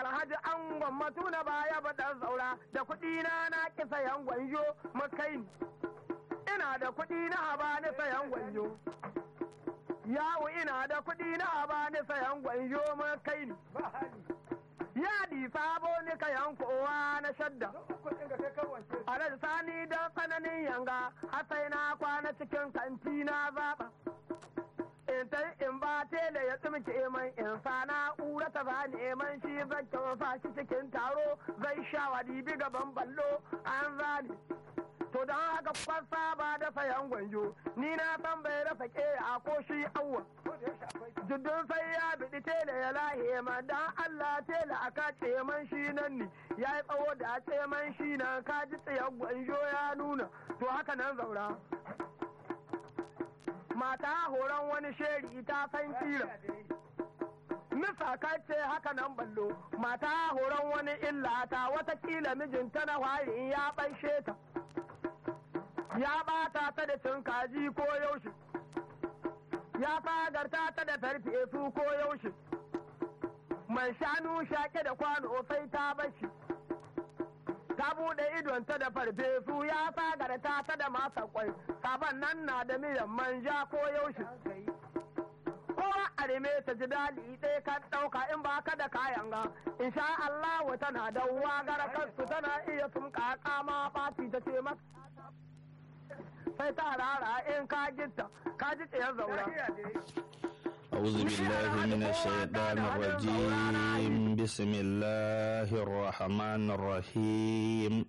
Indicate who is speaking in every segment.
Speaker 1: alhaji an gwammatu na baya baɗan zaura da kuɗi na na ki sayan gwanjo makai ina da kuɗi na haba ni sayan gwanjo yawo ina da kuɗi na haba ni sayan gwanjo makai yadi sabo ni kayan kowa na shadda alhaji sani don tsananin yanga hasai na kwana cikin kanti na zaɓa in ta in ba tele ya tsumke man in sa na'ura ta ba neman shi zan kyauta shi cikin taro zai sha wadi bi gaban ballo an zane to don haka kwasa ba da sayan gwanjo ni na san bai rasa ke a ko shi awwa juddun sai ya biɗi tele ya lahe ma dan Allah tele a ka man shi nan ne ya yi tsawo da a man shi nan ka ji tsayan gwanjo ya nuna to haka nan zaura mata horon wani sheri ta san kira Misa ce haka nan ballo mata horon wani illa ta watakila mijinta na hwari ya ɓaishe ta ya ɓata ta da cin kaji ko yaushe ya fagarta ta da farfesu ko yaushe man shanu shaƙe da kwano sai ta bashi ta buɗe idonta da farfesu ya fagarta ta da masa kwai sabon nan na da miyan manja ko yaushe kowa a rime ta ji dali ɗaya ka ɗauka in ba ka da kayan ga insha Allah tana da gara kansu tana iya sun ma ɓaci ta ce maka sai ta rara in ka gitta ka ji tsayar zaura
Speaker 2: أعوذ بالله من الشيطان الرجيم بسم الله الرحمن الرحيم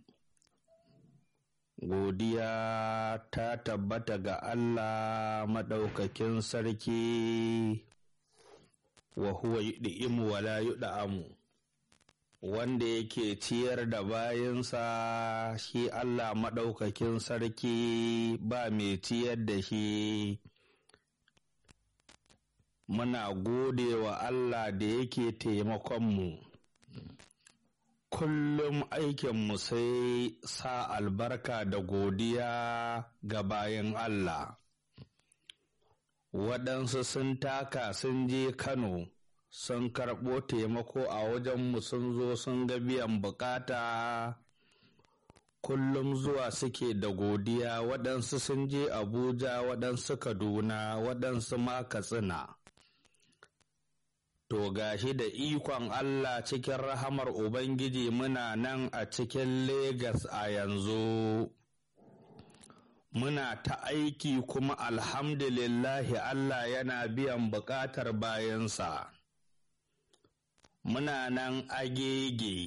Speaker 2: godiya ta tabbata ga Allah maɗaukakin sarki wa huwa yud'imu wa la yud'amu wanda yake ciyar da bayansa shi Allah maɗaukakin sarki ba mai ciyar da shi muna gode wa Allah da yake taimakonmu kullum aikinmu sai sa albarka da godiya ga bayan Allah waɗansu sun taka sun je Kano sun karɓo taimako a wajenmu sun zo sun ga biyan bukata kullum zuwa suke da godiya waɗansu sun je abuja waɗansu kaduna waɗansu ma katsina to gashi da ikon allah cikin rahamar ubangiji muna nan a cikin Legas a yanzu muna ta aiki kuma alhamdulillahi allah yana biyan buƙatar bayansa muna nan agege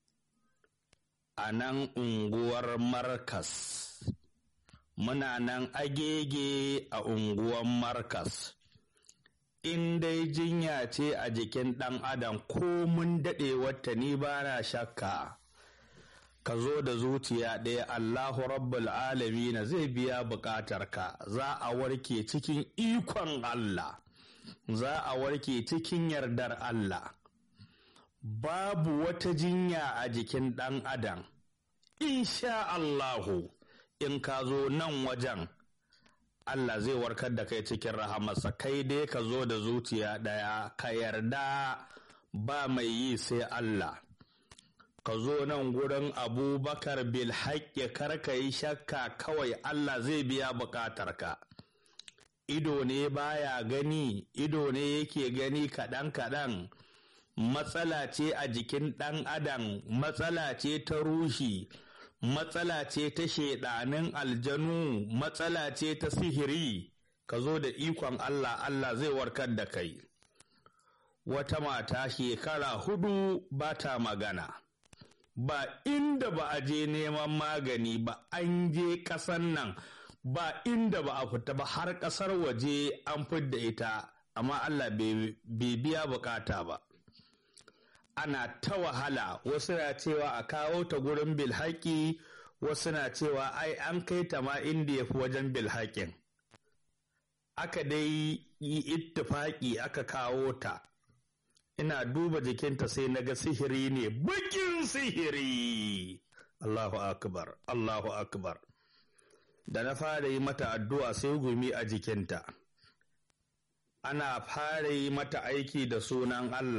Speaker 2: a nan unguwar markas muna nan agege a unguwar markas in dai jinya ce a jikin ɗan adam ko mun daɗe wata ni ba na shakka ka zo da zuciya ɗaya allahu rabbul alamina zai biya buƙatarka za a warke cikin ikon allah za a warke cikin yardar allah babu wata jinya a jikin ɗan adam insha Allahu in ka zo nan wajen Allah zai warkar da kai cikin rahamarsa kai dai ka zo da zuciya ɗaya ka yarda ba mai yi sai Allah ka zo nan gurin abubakar bil haƙƙi kar ka yi shakka kawai Allah zai biya buƙatarka ido ne baya gani ido ne yake gani kaɗan-kaɗan matsala ce a jikin ɗan adam matsala ce ta ruhi matsala ce ta shaiɗanin aljanu matsala ce ta sihiri ka zo da ikon Allah Allah zai warkar da kai wata mata shekara hudu ba ta magana ba inda ba a je neman magani ba an je ƙasan nan ba inda ba a fita ba har ƙasar waje an fidda ita amma Allah bai biya bukata ba ana ta wahala wasu na cewa a kawo ta gurin bilhaki wasu na cewa ai an kai ta ma inda ya fi wajen bilhakin aka dai yi ittifaki aka kawo ta ina duba jikinta sai na ga sihiri ne bakin sihiri Allahu akbar Allahu akbar da na fara yi mata addu'a sai gumi a jikinta ana fara yi mata aiki da sunan Allah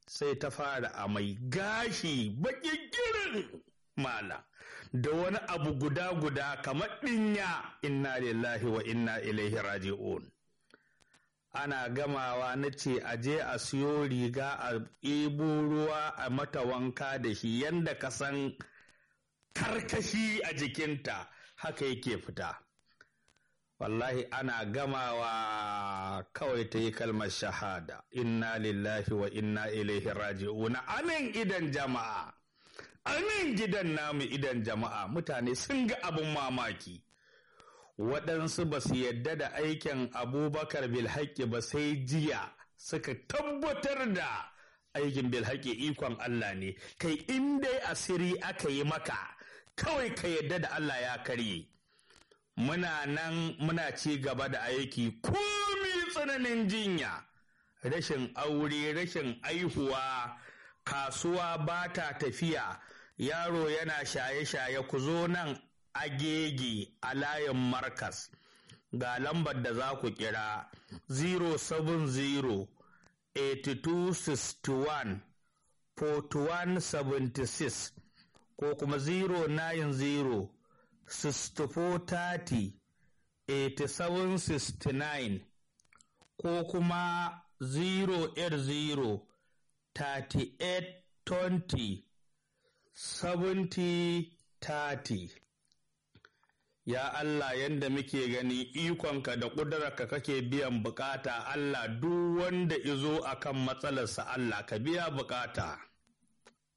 Speaker 2: sai ta fara amai gashi baƙin girin mala da wani abu guda-guda kamar ɗinya inna lillahi wa inna ilaihi raji'un ana gamawa na ce a je a siyo riga a ɗebo ruwa a mata wanka da shi yadda ka san karkashi a jikinta haka yake fita wallahi ana gamawa kawai ta yi kalmar shahada inna lillahi wa inna ilaihi raji'una anan idan jama'a anan gidan namu idan jama'a mutane sun ga abin mamaki waɗansu ba su yadda da aikin abubakar bilhaƙi ba sai jiya suka tabbatar da aikin bilhaƙi ikon Allah ne kai in dai asiri aka yi maka kawai ka yadda da Allah ya karye muna nan muna ci gaba da aiki komi tsananin jinya rashin aure rashin aihuwa kasuwa ba ta tafiya yaro yana shaye-shaye ku zo nan agege a layin markas ga lambar da za ku kira 070 8261 4176 ko kuma 090 6430 8769 ko kuma 080 3820 7030 Ya Allah yanda muke gani ikonka da ƙudurarka kake biyan bukata Allah duk wanda izo akan matsalarsa Allah ka biya bukata.